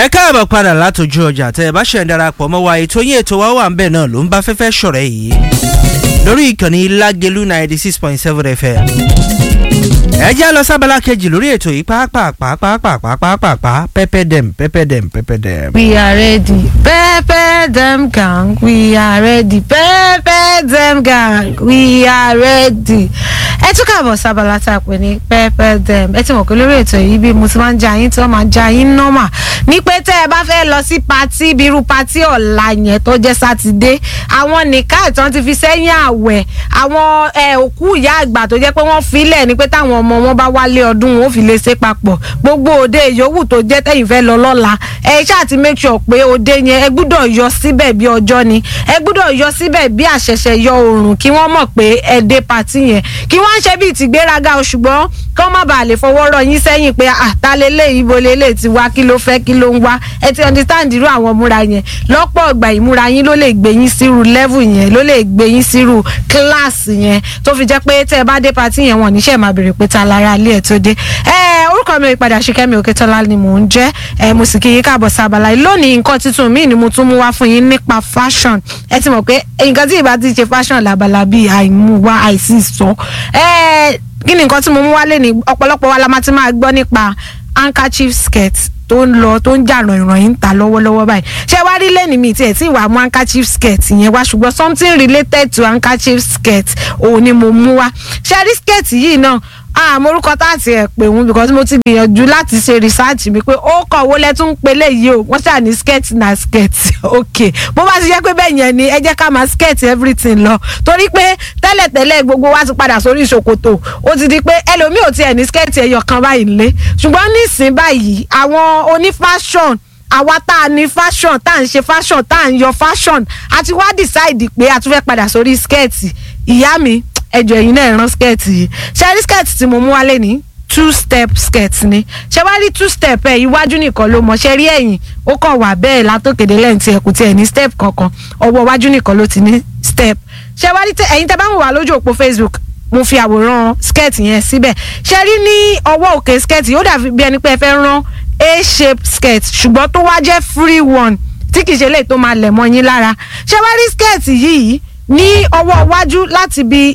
ẹ káàbọ̀ padà látòjú ọjà tẹ ẹ bá ṣẹ̀ ń darapọ̀ mọ́ wa ètò yín ètò wa wà ń bẹ̀ náà ló ń bá fẹ́fẹ́ ṣọ̀rẹ́ yìí lórí ìkànnì lágẹ̀lú ninety six point seven fm ẹ já lọ sábàlá kejì lórí ètò yìí pàápàá pẹpẹ dem pẹpẹ dem pẹpẹ dem. We are ready. Pepper them gang. We are ready. Pepper them gang. We are ready. Ẹ tún kàbọ̀ sábàlá tá a pè ní pepper them. Ẹ ti mọ̀ pé lórí ètò yìí bí mo ti máa ń ja yín tí wọ́n máa ja yín nọ́mà. Ní pé tẹ́ ẹ bá fẹ́ lọ sí patí bí irú patí ọ̀la yẹn tó jẹ́ sátidé. Àwọn nìka ìtàn ti fi sẹ́yìn àwẹ̀. Àwọn ẹ, òkú ìyá àgbà tó jẹ́ pé wọ́n filẹ̀ ni pé táwọn ọmọ wọn bá wálé ọdún wọn ò fi lè ṣe papọ̀. Gbogbo òde yòówù tó jẹ́ tẹ̀yìn fẹ́ lọ lọ́la. Ẹ ṣáà ti make sure pé òde yẹn ẹ gbúdọ̀ yọ síbẹ̀ bí ọjọ́ ni. Ẹ gbúdọ̀ yọ síbẹ̀ bí àṣẹ̀ṣẹ̀ yọ oòrùn kí wọ́n mọ̀ pé ẹ dé patí yẹn. Kí wọ́n ṣe bíi tìgbéraga o ṣùgbọ́n kí wọ́n má bàa lè fọwọ́ rọ yín sẹ́yìn pé àtàlélẹ̀ ibo lélẹ̀ ti wá kí ló fẹ́ kí ló ń wá ẹ ti understand irú àwọn múra yẹn lọ́pọ̀ ìgbà ìmúra yín ló lè gbé yín sírú level yẹn ló lè gbé yín sírú class yẹn tó fi jẹ́ pé tẹ́ ẹ bá dé patí yẹn wọ́n níṣẹ́ máa béèrè pé ta lára ilé ẹ̀ tó dé ẹ orúkọ mi ìpadà ṣìkẹ́mi òkètọ́lá ni mò ń jẹ́ ẹ mo sì kí yín káàbọ̀ sábàlá lónìí nǹkan tuntun míì ni mo tún mú wá fún yín nípa fashion ẹ ti mọ̀ pé nǹkan tí ìbá ti ṣe fashion làbàlà bíi àìmúwá àìsí sọ ẹ kí ni nǹkan tí mo mú wálé ní ọ̀pọ̀lọpọ̀ wa la máa ti máa gbọ́ nípa handkerchief skirt tó ń lọ tó ń jà ràn-ìràn ta lọ́wọ́lọ́wọ́ báyìí ṣé wá rí lẹ́nu mi tiẹ̀ tí ìwà mú handkerchief skirt yẹn wá ṣùgbọ́n something related to handkerchief skirt òun ni mo mú wá ṣé rí skirt yìí náà àmọ́ orúkọ tá àti ẹ̀ pè wọ́n because mo ti gbìyànjú láti ṣe research mi pé ó kọ̀ owó lẹ́tún pélé yìí o wọ́n ṣáà ní skirt na skirt ok bó bá ti jẹ́ pé bẹ́ẹ̀ yẹn ni ẹ jẹ́ ká máa skirt everything lọ torí pé tẹ́lẹ̀tẹ́lẹ̀ gbogbo wa ti padà sórí ìṣòkòtò ó ti di pé ẹlòmíì ò tiẹ̀ ní skirt ẹyọ kan báyìí lé ṣùgbọ́n nísìnyí báyìí àwọn oní fashion àwa tá a ní fashion tá à ń ṣe fashion tá à ń yọ fashion àti wá decide pé a tún fẹ́ padà sórí skirt ìyá mi ẹjọ ẹyin náà rán skirt yìí ṣe rí skirt tí mo mú wálé ní two step skirt ni ṣe wá rí two step ẹ iwájú nìkan ló mọ ṣe rí ẹ̀yìn ó kàn wà bẹ́ẹ̀ látòkèdè lẹ́yìn tí ẹ kò tiẹ̀ ní step kankan ọwọ́ iwájú nìkan ló ti ní step ṣe wá rí ẹ̀yin tẹ́ bá ń wà lójú òpó Facebook mo fi àwòrán skirt yẹn síbẹ̀ ṣe rí ní ọwọ́ òkè skirt yìí ó dàbí bí ẹni pé ẹ fẹ́ rán a shape skirt ṣùgbọ́n tó wá jẹ́ free one tí kì í ṣe lè tó máa lẹ̀ mọ́ yín lára ṣe wá rí skirt yìí ní ọwọ́ iwájú láti bí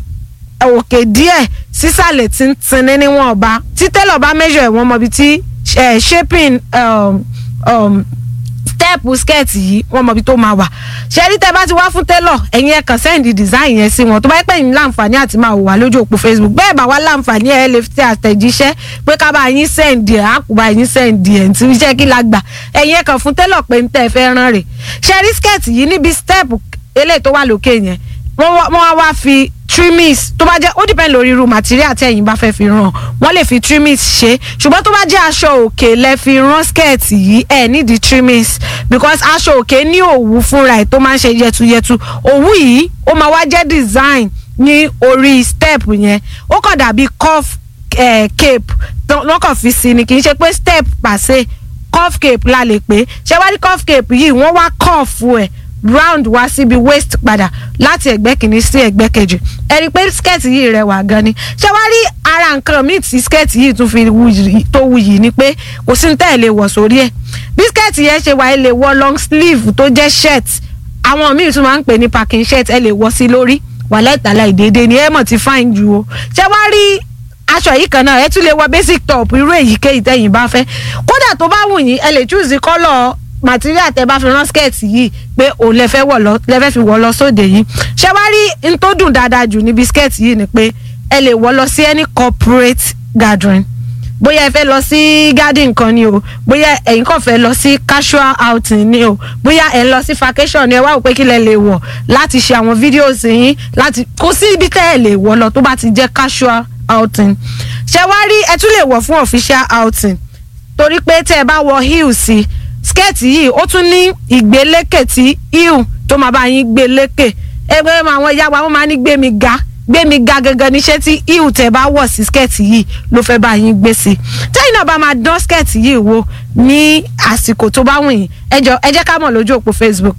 òkè díẹ̀ sísàlẹ̀ tí ń tinní níwọ̀n ọba tí tẹ́lọ̀ bá measure ẹ̀wọ̀n mọ̀bi tí shaping um, um, step skirt yìí wọ́n mọ̀bi tó máa wà ṣẹ́rí tẹ́ bá ti wá fún tẹ́lọ̀ ẹ̀yin ẹ̀ kàn send design yẹn sí wọn tó bá yẹ pé ẹ̀yin láǹfààní àti máa wò wá lójú òpó Facebook bẹ́ẹ̀ bá wá láǹfààní ẹ̀ lè fi àtẹ̀jíṣẹ́ pé ká bá yín send ẹ̀ á kú bá yín send ẹ̀ ntí iṣẹ́ kí la gbà ẹ̀yin ẹ̀ kàn fún tẹ́lọ̀ pé ń tẹ́ ẹ fẹ́ rán rè ṣẹ́rí skirt yìí níbi step eléyìí tó wà lókè yẹn wọ́n wá wá fi trimmings tó bá jẹ́ ó depend lórí irú material tí ẹ̀yin bá fẹ́ fi ràn wọ́n lè fi trimmings ṣe ṣùgbọ́n tó bá jẹ́ aṣọ òkè lẹ fi rán skirt yìí ẹ̀ nídìí trimmings because aṣọ òkè ní òwú fúnra ẹ̀ tó máa ń ṣe yẹtuyẹtu òwú yìí ó máa wá jẹ́ design ní orí step yẹn ó kàn dàbí cuff eh, cape wọ́n kàn fi sí ni kì í ṣe pé step pàṣẹ cuff cape la lè pè ṣé wá rí cuff cape yìí wọ́n wá cuff ẹ̀ round wá síbi waist padà láti ẹ̀gbẹ́ kìíní sí ẹ̀gbẹ́ kejì ẹ rí i pé skirt yìí rẹwà gan ni ṣé wàá rí ara nǹkan míì tí skirt yìí tún fi tó wuyì ni pé kò sí ní tẹ́ ẹ̀ lè wọ̀ sórí ẹ̀ bí skirt yẹn ṣe wà ẹ lè wọ̀ long sleeve tó jẹ́ shirt àwọn míì tún máa ń pè ní packing shirt ẹ lè wọ̀ sí lórí wàhálà ìtàlá ìdédé ni ẹ mọ̀ ti fine ju o ṣé wàá rí aṣọ yìí kan náà ẹ tún lè wọ̀ basic top irú èyíkéyìí tẹ́yìn bá fẹ́ kódà tó bá wù yín ẹ lè choose colour material tẹ bá fi rán skirt yìí pé òun lè fẹ́ wọ̀ lọ lè fẹ́ fi wọ̀ lọ sóde yìí ṣé wá rí n tó dùn dáadáa jù níbi skirt yìí ni pé ẹ lè wọ̀ lọ sí any corporate gathering bóyá ẹ fẹ́ lọ sí garden kan ni o bóyá ẹ̀yin kàn fẹ́ lọ sí casual outing ni o bóyá ẹ̀ ń lọ sí vacation ni ẹ wá wò pé kí lẹ lè wọ̀ láti ṣe àwọn videos yín láti kó sí ibi tẹ́ ẹ lè wọ̀ lọ tó bá ti jẹ́ casual outing ṣé wá rí ẹ tún lè wọ̀ fún official outing torí pé tẹ́ ẹ bá wọ̀ heels sí i skẹ́ẹ̀tì yìí ó tún ní ìgbélékè tí ihu tó máa bá yín gbé lékè ẹgbẹ́ àwọn ìyá wa wọ́n máa ní gbé mi ga gbé mi ga gangan níṣẹ́ tí ihu tẹ̀ bá wọ̀ sí skẹ́ẹ̀tì yìí ló fẹ́ bá yín gbé sí tẹ́yìn náà bá máa dán skẹ́ẹ̀tì yìí wò ní àsìkò tó bá wù yín ẹ jọ̀ọ́ ẹ jẹ́ ká mọ̀ lójú òpó Facebook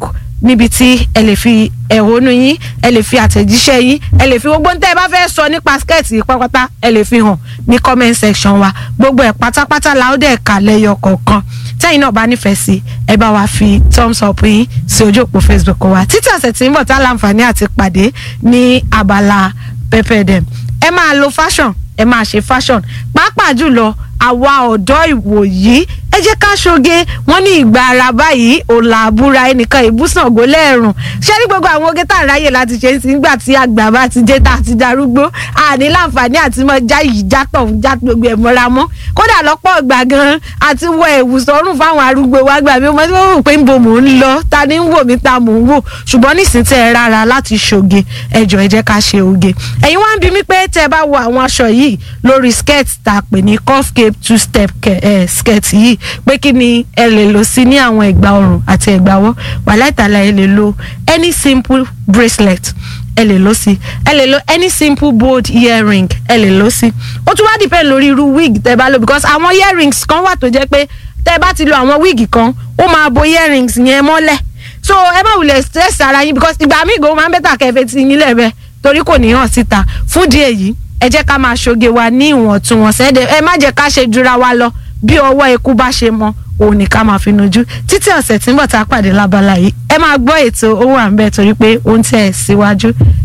níbi tí ẹ lè fi ẹ̀hónú yín ẹ lè fi àtẹ̀jíṣẹ́ yín ẹ lè fi gbogbo ń tẹ́ ẹ bá fẹ́ sọ nípa skẹ́ẹ̀tì pátápátá ẹ lè fi hàn ní comment section wa gbogbo ẹ̀ pátápátá la ó dẹ̀ kà lẹ́yọ kọ̀ọ̀kan tẹ́yìn náà bá nífẹ̀ẹ́ sí ẹ bá wa fi thumbs up yín sí ojú òpó facebook wa títí ọ̀sẹ̀ tí ń bọ̀ tá láǹfààní àti pàdé ní abala pepper dem ẹ máa lo fashion ẹ máa ṣe fashion pàápàá jùlọ àwa ọ̀dọ́ ìwòyí ẹ jẹ́ ká ṣoge wọ́n ní ìgbà ara báyìí òòlà àbúra ẹnìkan ìbúsàn ògo lẹ́ẹ̀rùn ṣé ní gbogbo àwọn oge tá à ń ráyè láti ṣe sí nígbà tí àgbà bá ti dé tá a ti darúgbó àní láǹfààní àti mọ já yìí já tọ̀ ń já gbogbo ẹ̀ mọ́ra mọ́ kódà lọ́pọ̀ ìgbà gan-an àti wọ ẹ̀wù sọ́rùn fáwọn arúgbó wa gbà mí ọmọdé wọn rò pé ń bo mò ń lọ ta ni ń wò mí ta mò ń wò ṣùgbọ́n nísìnyí tẹ́ ẹ rárá láti ṣoge ẹjọ́ ẹ jẹ́ ká ṣe oge ẹ̀yin wá ń bi mí pé tẹ́ ẹ bá wo àwọn aṣọ yìí lórí skirt tá a pè ní cuff cape two step skirt yìí pé kí ni ẹ lè lò sí ní àwọn ẹ̀gbà ọrùn àti ẹ̀gbà ọwọ́ wàhálà ìtàlá ẹ lè lo any simple bracelet ẹ lè lò sí ẹ lè lo any simple bold earring ẹ lè lò sí ó tún wá depend lórí irú wig tẹ́ bá lò because àwọn earrings kan wà tó jẹ́ pé tẹ́ bá ti lo àwọn wig kan ó máa bo earrings yẹn mọ́lẹ̀ so ẹ má wulẹ̀ stress ara yín because ìgbà míì gan máa ń bẹ́tà kẹfẹ́ ti yín lẹ́bẹ̀ẹ́ torí kò ní hàn síta fún díẹ̀ yìí ẹ jẹ́ ká máa ṣoge wa ní ìwọ̀ntúnwọ̀nsẹ̀ ẹ má jẹ́ ká ṣe jura wa lọ bí ọwọ́ eku bá ṣe mọ òun ní ká máa fi nojú títí ọ̀sẹ̀ tí ń bọ̀ tá a pàdé lábala yìí ẹ máa gbọ́ ètò owó à ń bẹ̀ torí pé ó ń tẹ̀ síwájú